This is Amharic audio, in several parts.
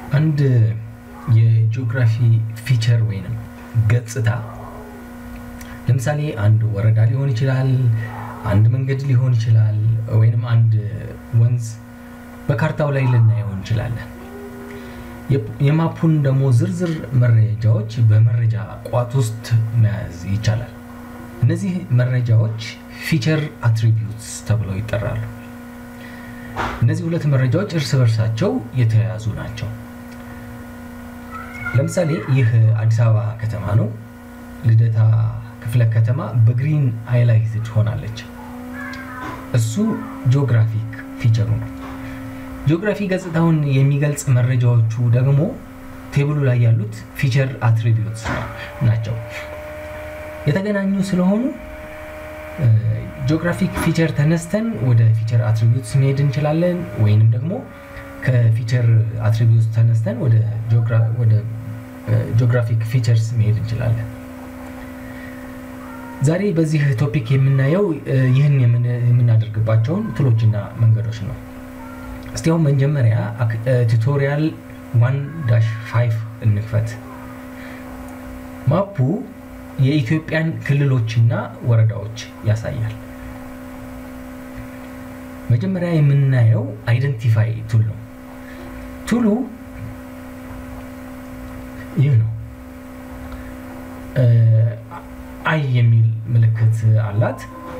አንድ የጂኦግራፊ ፊቸር ወይንም ገጽታ ለምሳሌ አንድ ወረዳ ሊሆን ይችላል፣ አንድ መንገድ ሊሆን ይችላል፣ ወይንም አንድ ወንዝ በካርታው ላይ ልናየው እንችላለን። የማፑን ደግሞ ዝርዝር መረጃዎች በመረጃ ቋት ውስጥ መያዝ ይቻላል። እነዚህ መረጃዎች ፊቸር አትሪቢዩትስ ተብለው ይጠራሉ። እነዚህ ሁለት መረጃዎች እርስ በርሳቸው የተያያዙ ናቸው። ለምሳሌ ይህ አዲስ አበባ ከተማ ነው። ልደታ ክፍለ ከተማ በግሪን ሃይላይትድ ሆናለች። እሱ ጂኦግራፊክ ፊቸሩ ነው። ጂኦግራፊ ገጽታውን የሚገልጽ መረጃዎቹ ደግሞ ቴብሉ ላይ ያሉት ፊቸር አትሪቢዩትስ ናቸው። የተገናኙ ስለሆኑ ጂኦግራፊክ ፊቸር ተነስተን ወደ ፊቸር አትሪቢዩትስ መሄድ እንችላለን፣ ወይንም ደግሞ ከፊቸር አትሪቢዩትስ ተነስተን ወደ ጂኦግራፊክ ፊቸርስ መሄድ እንችላለን። ዛሬ በዚህ ቶፒክ የምናየው ይህን የምናደርግባቸውን ትሎችና መንገዶች ነው። እስቲ አሁን መጀመሪያ ቱቶሪያል ዋን ዳሽ ፋይቭ እንክፈት። ማፑ የኢትዮጵያን ክልሎችና ወረዳዎች ያሳያል። መጀመሪያ የምናየው አይደንቲፋይ ቱል ነው። ቱሉ ይህ ነው። አይ የሚል ምልክት አላት።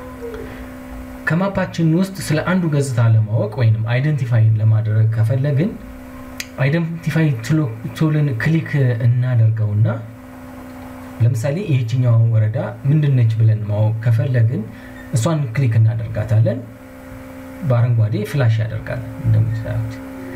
ከማፓችን ውስጥ ስለ አንዱ ገጽታ ለማወቅ ወይም አይደንቲፋይ ለማድረግ ከፈለግን አይደንቲፋይ ቱልን ክሊክ እናደርገውና ለምሳሌ ይህችኛው ወረዳ ምንድነች ብለን ማወቅ ከፈለግን እሷን ክሊክ እናደርጋታለን። በአረንጓዴ ፍላሽ ያደርጋል እንደምታዩት።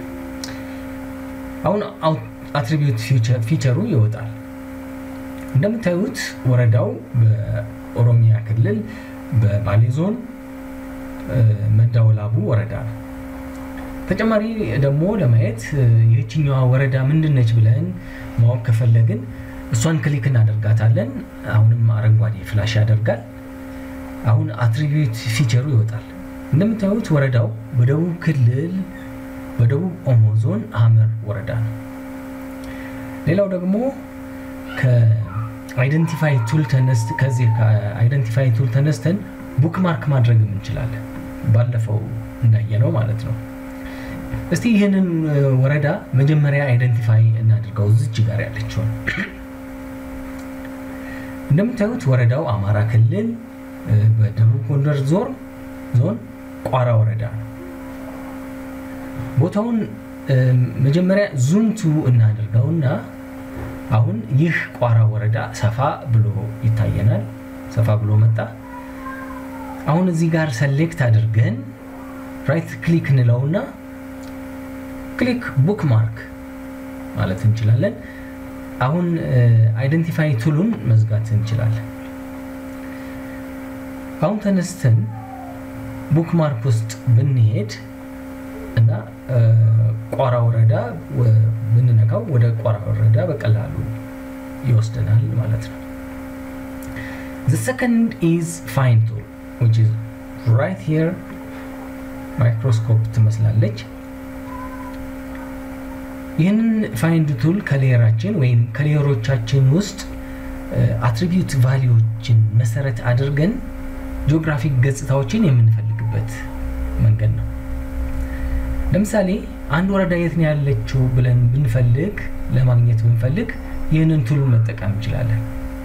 አሁን አትሪቢዩት ፊቸሩ ይወጣል። እንደምታዩት ወረዳው በኦሮሚያ ክልል በባሌ ዞን መዳወላቡ ወረዳ ነው። ተጨማሪ ደግሞ ለማየት ይህችኛዋ ወረዳ ምንድነች ብለን ማወቅ ከፈለግን እሷን ክሊክ እናደርጋታለን። አሁንም አረንጓዴ ፍላሽ ያደርጋል። አሁን አትሪቢዩት ፊቸሩ ይወጣል። እንደምታዩት ወረዳው በደቡብ ክልል በደቡብ ኦሞ ዞን ሀመር ወረዳ ነው። ሌላው ደግሞ ከአይደንቲፋይ ቱል ተነስት ከዚህ ከአይደንቲፋይ ቱል ተነስተን ቡክ ማርክ ማድረግም እንችላለን። ባለፈው እንዳየነው ማለት ነው። እስቲ ይህንን ወረዳ መጀመሪያ አይደንቲፋይ እናድርገው። እዚች ጋር ያለችውን እንደምታዩት ወረዳው አማራ ክልል በደቡብ ጎንደር ዞን ዞን ቋራ ወረዳ ነው። ቦታውን መጀመሪያ ዙምቱ እናድርገውና አሁን ይህ ቋራ ወረዳ ሰፋ ብሎ ይታየናል። ሰፋ ብሎ መጣ። አሁን እዚህ ጋር ሰሌክት አድርገን ራይት ክሊክ እንለውና ክሊክ ቡክ ማርክ ማለት እንችላለን። አሁን አይደንቲፋይ ቱሉን መዝጋት እንችላለን። አሁን ተነስተን ቡክ ማርክ ውስጥ ብንሄድ እና ቋራ ወረዳ ብንነካው ወደ ቋራ ወረዳ በቀላሉ ይወስደናል ማለት ነው። The second is find tool which is right here ማይክሮስኮፕ ትመስላለች። ይህንን ፋይንድ ቱል ከሌየራችን ወይም ከሌየሮቻችን ውስጥ አትሪቢዩት ቫሊዎችን መሰረት አድርገን ጂኦግራፊክ ገጽታዎችን የምንፈልግበት መንገድ ነው። ለምሳሌ አንድ ወረዳ የት ነው ያለችው ብለን ብንፈልግ ለማግኘት ብንፈልግ ይህንን ቱል መጠቀም እንችላለን።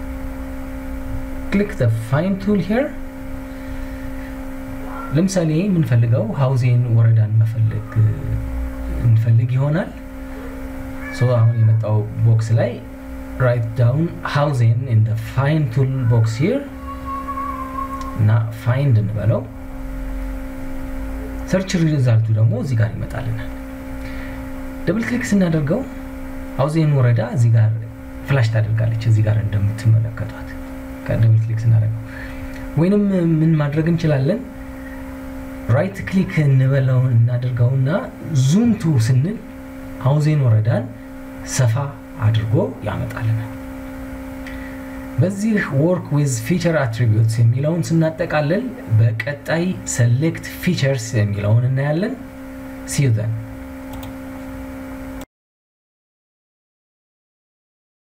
ክሊክ ፋይንድ ቱል ሄር ለምሳሌ የምንፈልገው ሀውዜን ወረዳን መፈለግ እንፈልግ ይሆናል። ሶ አሁን የመጣው ቦክስ ላይ ራይት ዳውን ሀውዜን ኢን ፋይንድ ቱል ቦክስ ሂር እና ፋይንድ እንበለው። ሰርች ሪዛልቱ ደግሞ እዚህ ጋር ይመጣልናል። ደብል ክሊክ ስናደርገው ሀውዜን ወረዳ እዚህ ጋር ፍላሽ ታደርጋለች። እዚህ ጋር እንደምትመለከቷት ከደብል ክሊክ ስናደርገው ወይንም ምን ማድረግ እንችላለን ራይት ክሊክ እንበለው እናደርገውና ዙም ቱ ስንል ሀውዜን ወረዳን ሰፋ አድርጎ ያመጣልናል። በዚህ ወርክ ዊዝ ፊቸር አትሪቢዩትስ የሚለውን ስናጠቃልል በቀጣይ ሰሌክት ፊቸርስ የሚለውን እናያለን። ሲዩ ዘን